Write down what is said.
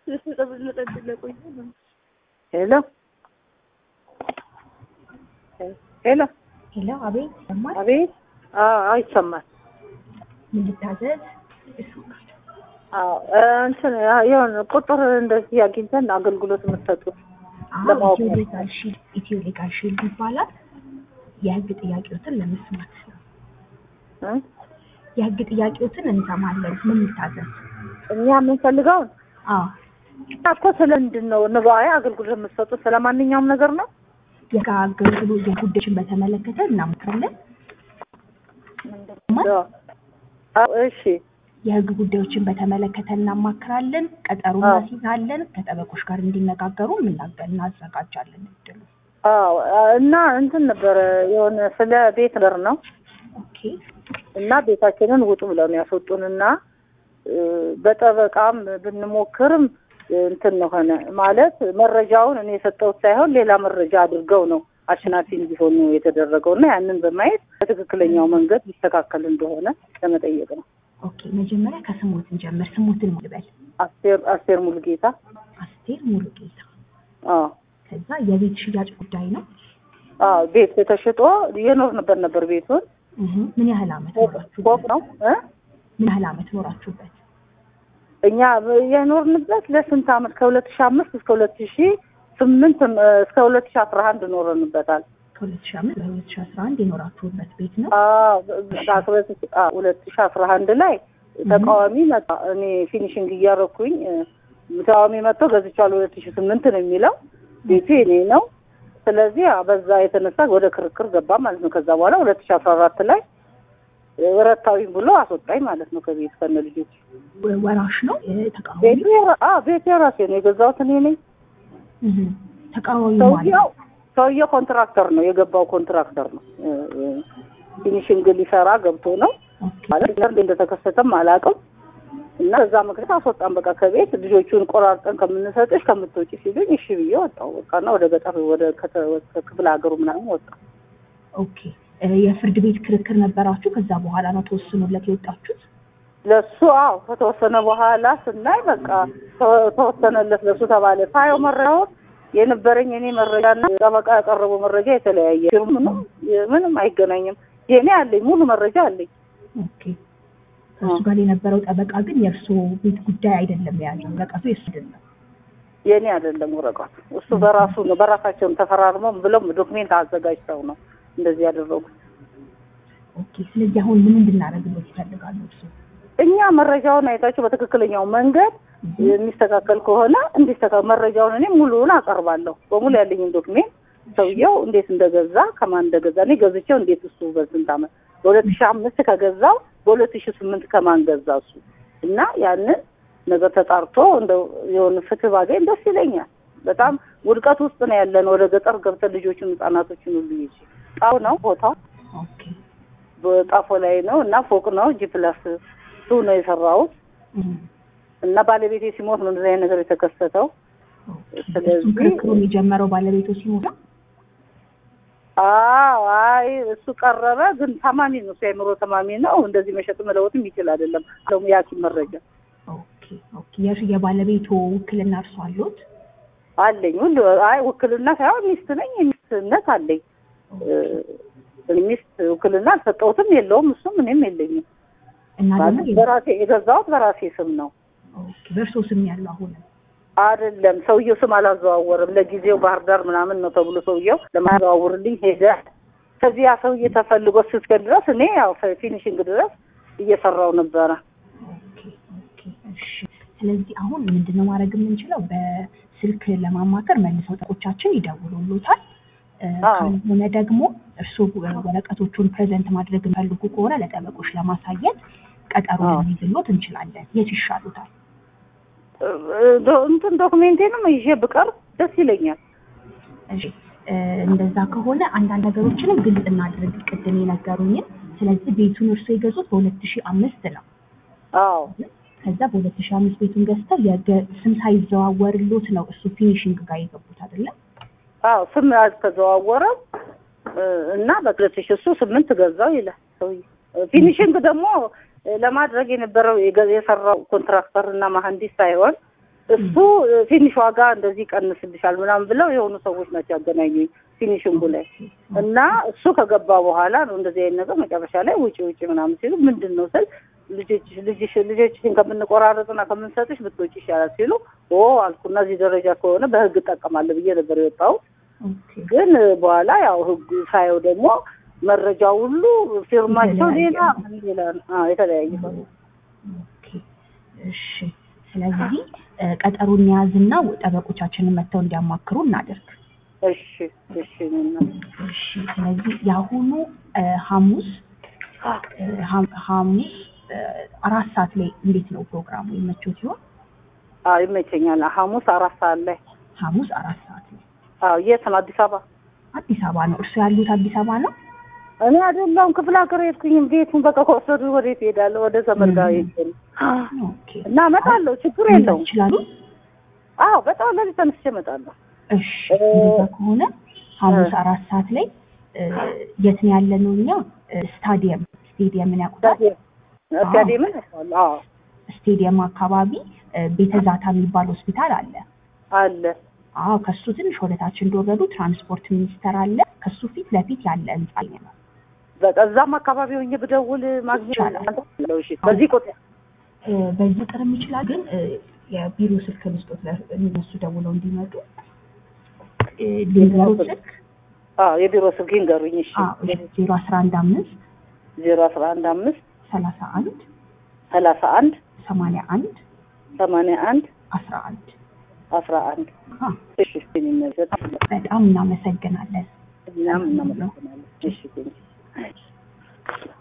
ሄሎ ሄሎ ሄሎ፣ አቤት ይሰማል? አቤት አዎ ይሰማል ምን ልታዘዝ? አዎ እንትን የሆነ ቁጥር እንደዚህ አግኝተን አገልግሎት የምትሰጡት አዎ ለማወቅ ኢትዮ ነው። ሌጋል ሺልድ ኢትዮ ሌጋል ሺልድ ይባላል። የህግ ጥያቄዎትን ለመስማት ነው። እ? የህግ ጥያቄዎትን እንሰማለን። ምን ልታዘዝ? እኛ የምንፈልገውን አዎ እኮ ስለ ምንድን ነው ንባዊ አገልግሎት የምትሰጡት ስለ ማንኛውም ነገር ነው የህግ አገልግሎት የጉዳዮችን በተመለከተ እናምካለን። አዎ እሺ የህግ ጉዳዮችን በተመለከተ እናማክራለን። ቀጠሮ አዎ። እናስይዛለን። ከጠበቆች ጋር እንዲነጋገሩ የምናገ- እናዘጋጃለን። እድሉ አዎ እና እንትን ነበረ የሆነ ስለ ቤት ነገር ነው ኦኬ እና ቤታችንን ውጡ ብለው ነው ያስወጡንና እ፣ በጠበቃም ብንሞክርም እንትን ነው ሆነ ማለት መረጃውን እኔ የሰጠሁት ሳይሆን ሌላ መረጃ አድርገው ነው አሸናፊ እንዲሆኑ የተደረገው እና ያንን በማየት በትክክለኛው መንገድ ሊስተካከል እንደሆነ ለመጠየቅ ነው። ኦኬ። መጀመሪያ ከስሞት እንጀምር። ስሞትን ልበል። አስቴር አስቴር ሙሉጌታ አስቴር ሙሉጌታ። አዎ ከዛ የቤት ሽያጭ ጉዳይ ነው። አዎ ቤት ተሽጦ የኖርንበት ነበር ቤቱን እህ ምን ያህል አመት ፎቅ ኖራችሁበት? ፎቅ ነው እ ምን ያህል አመት ኖራችሁበት? እኛ የኖርንበት ለስንት አመት ከሁለት ሺህ አምስት እስከ ሁለት ሺህ ስምንት እስከ ሁለት ሺህ አስራ አንድ ኖረንበታል። ከሁለት ሺህ አምስት በሁለት ሺህ አስራ አንድ የኖራችሁበት ቤት ነው። ሁለት ሺህ አስራ አንድ ላይ ተቃዋሚ መጣ። እኔ ፊኒሽንግ እያረኩኝ እ፣ ተቃዋሚ መጥቶ ገዝቻለሁ ሁለት ሺህ ስምንት ነው የሚለው ቤቱ የኔ ነው። ስለዚህ ያ በዛ የተነሳ ወደ ክርክር ገባ ማለት ነው። ከዛ በኋላ ሁለት ሺህ አስራ አራት ላይ ረታዊ ብሎ አስወጣኝ ማለት ነው ከቤት ከነ ልጆች። ወ- ወራሽ ነው ተቃዋሚ። ቤቱ የራ- አ ቤቱ የራሴ ነው የገዛሁት እኔ ነኝ። እህ ተቃዋሚ ማለት ሰውየው ሰውየው ኮንትራክተር ነው የገባው ኮንትራክተር ነው እ፣ እ፣ ፊኒሽንግ ሊሰራ ገብቶ ነው ኦኬ ማለት እንደ እንደተከሰተም አላውቅም። እና በዛ ምክንያት አስወጣን በቃ ከቤት ልጆቹን ቆራርጠን ከምንሰጥሽ ከምትወጪ ሲሉኝ እሺ ብዬ ወጣሁ በቃ እና ወደ ገጠር ወደ ከተ- ወደ ክፍለ ሀገሩ ምናምን ወጣ። ኦኬ እ፣ የፍርድ ቤት ክርክር ነበራችሁ። ከዛ በኋላ ነው ተወስኖለት የወጣችሁት። ለሱ አዎ ከተወሰነ በኋላ ስናይ በቃ ተወ- ተወሰነለት ለሱ ተባለ። ሳየው መረጃውን የነበረኝ እኔ መረጃና ጠበቃ ያቀረበው መረጃ የተለያየ ምንም ምንም አይገናኝም። የእኔ አለኝ ሙሉ መረጃ አለኝ። ኦኬ ከእሱ ጋር የነበረው ጠበቃ ግን የእርሶ ቤት ጉዳይ አይደለም የያዘው ወረቀቱ የእሱ አይደለም። የእኔ አይደለም ወረቀቱ እሱ በራሱ ነው በራሳቸውን ተፈራርመው ብለው ዶክሜንት አዘጋጅተው ነው እንደዚህ ያደረጉት። ኦኬ ስለዚህ አሁን ምን እንድናደርግበት ይፈልጋሉ እርሶ? እኛ መረጃውን አይታችሁ በትክክለኛው መንገድ የሚስተካከል ከሆነ እንዲስተካከል መረጃውን እኔ ሙሉውን አቀርባለሁ። በሙሉ ያለኝን ዶክሜንት ሰውየው እንዴት እንደገዛ ከማን እንደገዛ እኔ ገዝቼው እንዴት እሱ በስንት ዓመት በሁለት ሺህ አምስት ከገዛው በሁለት ሺህ ስምንት ከማን ገዛ እሱ እና ያንን ነገር ተጣርቶ እንደው የሆነ ፍትህ ባገኝ ደስ ይለኛል። በጣም ውድቀት ውስጥ ነው ያለን። ወደ ገጠር ገብተን ልጆችን ህጻናቶችን ሁሉ ይዤ ጣው ነው ቦታው ኦኬ በጣፎ ላይ ነው እና ፎቅ ነው ጂ ፕላስ ቱ ነው የሰራሁት እህ እና ባለቤቴ ሲሞት ነው እንደዚህ አይነት ነገር የተከሰተው። ኦኬ ስለዚህ- እሱም ክርክሩን የጀመረው ባለቤቱ ሲሞት ነው? አዎ አይ እሱ ቀረበ፣ ግን ታማሚ ነው እሱ የአእምሮ ታማሚ ነው። እንደዚህ መሸጥ መለወጥም ይችል አይደለም አለው የሐኪም መረጃ ኦኬ ኦኬ የእርሱ የባለቤቱ ውክልና እርሶ አሉት? አለኝ ሁሉ አይ ውክልና ሳይሆን ሚስት ነኝ፣ ሚስትነት አለኝ። እ፣ ሚስት ውክልና አልሰጠሁትም፣ የለውም እሱም እኔም የለኝም። እና ደግሞ ማለት በራሴ የገዛሁት በራሴ ስም ነው ኦኬ በእርሶ ስም ያለው አሁንም አይደለም። ሰውየው ስም አላዘዋወርም። ለጊዜው ባህር ዳር ምናምን ነው ተብሎ ሰውየው ለማዘዋውርልኝ ሄደ። ከዚህ ያ ሰውዬ ተፈልጎ እስከ ድረስ እኔ ያው ፊኒሽንግ ድረስ እየሰራው ነበረ። ኦኬ ኦኬ እሺ። ስለዚህ አሁን ምንድነው ማድረግ የምንችለው? በስልክ ለማማከር መልሰው ጠቆቻችን ይደውሉሎታል። እ፣ አዎ። ካልሆነ ደግሞ እርስዎ ወረቀቶቹን ፕሬዘንት ማድረግ የሚፈልጉ ከሆነ ለጠበቆች ለማሳየት ቀጠሮ አዎ። ልንይዝሎት እንችላለን። የት ይሻሉታል? ዶ- እንትን ዶክሜንቴንም ይዤ ብቀርብ ደስ ይለኛል። እሺ እ፣ እንደዛ ከሆነ አንዳንድ ነገሮችንም ግልጽ እናድርግ፣ ቅድም የነገሩኝን። ስለዚህ ቤቱን እርስዎ የገዙት በሁለት ሺህ አምስት ነው። አዎ ከዛ በሁለት ሺህ አምስት ቤቱን ገዝተው የገ- ስም ሳይዘዋወርሎት ነው እሱ ፊኒሽንግ ጋር የገቡት አይደለም? አዎ ስም አልተዘዋወረም እ፣ እና በሁለት ሺህ እሱ ስምንት ገዛው ይላል ሰውዬ። ፊኒሽንግ ደግሞ እ፣ ለማድረግ የነበረው የገ- የሰራው ኮንትራክተር እና መሀንዲስ ሳይሆን እሱ ትንሽ ዋጋ እንደዚህ ይቀንስልሻል ምናምን ብለው የሆኑ ሰዎች ናቸው ያገናኙኝ ፊኒሽንጉ ላይ እና እሱ ከገባ በኋላ ነው እንደዚህ አይነት ነገር መጨረሻ ላይ ውጪ ውጪ ምናምን ሲሉ ምንድን ነው ስል ልጆችሽ ልጅሽ ልጆችሽን ከምንቆራረጥና ከምንሰጥሽ ብትወጪ ይሻላል ሲሉ ኦ አልኩና እዚህ ደረጃ ከሆነ በህግ እጠቀማለሁ ብዬ ነበር የወጣሁት። ኦኬ ግን በኋላ ያው ህጉ ሳየው ደግሞ መረጃው ሁሉ ፊርማቸው ሌላ ሌላ ነው። አዎ የተለያየ ነው። ኦኬ እሺ። ስለዚህ እ፣ ቀጠሮን የያዝና ጠበቆቻችንን መጥተው እንዲያማክሩ እናደርግ። እሺ እሺ እኔና እሺ። ስለዚህ የአሁኑ እ፣ ሐሙስ እ፣ ሐ- ሐሙስ እ፣ አራት ሰዓት ላይ እንዴት ነው ፕሮግራሙ? ይመቸው ሲሆን አዎ ይመቸኛል። ሐሙስ አራት ሰዓት ላይ ሐሙስ አራት ሰዓት ላይ አዎ የት ነው? አዲስ አበባ አዲስ አበባ ነው። እርሱ ያሉት አዲስ አበባ ነው? እኔ አይደለሁም ክፍለ ሀገር ሄድኩኝም። ቤቱን በቃ ከወሰዱ ወዴት እሄዳለሁ? ወደ ዘመድ ጋር ሄድ ኦኬ እና እመጣለሁ። ችግር መምጣት የለውም። ይችላሉ? አዎ በጣም ለዚህ ተነስቼ እመጣለሁ። እሺ እንደዛ ከሆነ ሐሙስ አራት ሰዓት ላይ እ፣ የት ነው ያለነው እኛ? እ፣ ስታዲየም ስቴዲየምን ያውቁታል? ስታዲየምን አዎ ስቴዲየም አካባቢ እ፣ ቤተ ዛታ የሚባል ሆስፒታል አለ። አለ አዎ ከሱ ትንሽ ወደታች እንደወረዱ ትራንስፖርት ሚኒስቴር አለ። ከሱ ፊት ለፊት ያለ ህንጻ ነው። በቃ እዛም አካባቢ ሆኜ ብደውል ማግኘት ይቻላል። አለው። እሺ በዚህ ቁጥር እ፣ በዚህ ቁጥርም ይችላል፣ ግን እ፣ የቢሮ ስልክ ልስጦት ለ- እነሱ ደውለው እንዲመጡ እ፣ ሊንገሩ ስልክ አዎ የቢሮ ስልክ ይንገሩኝ። እሺ ዜሮ አስራ አንድ አምስት ዜሮ አስራ አንድ አምስት ሰላሳ አንድ ሰላሳ አንድ ሰማንያ አንድ ሰማንያ አንድ አስራ አንድ አስራ አንድ አ፣ እሺ የሚመዘት በጣም እናመሰግናለን። እኛም እናመሰግናለን። እሺ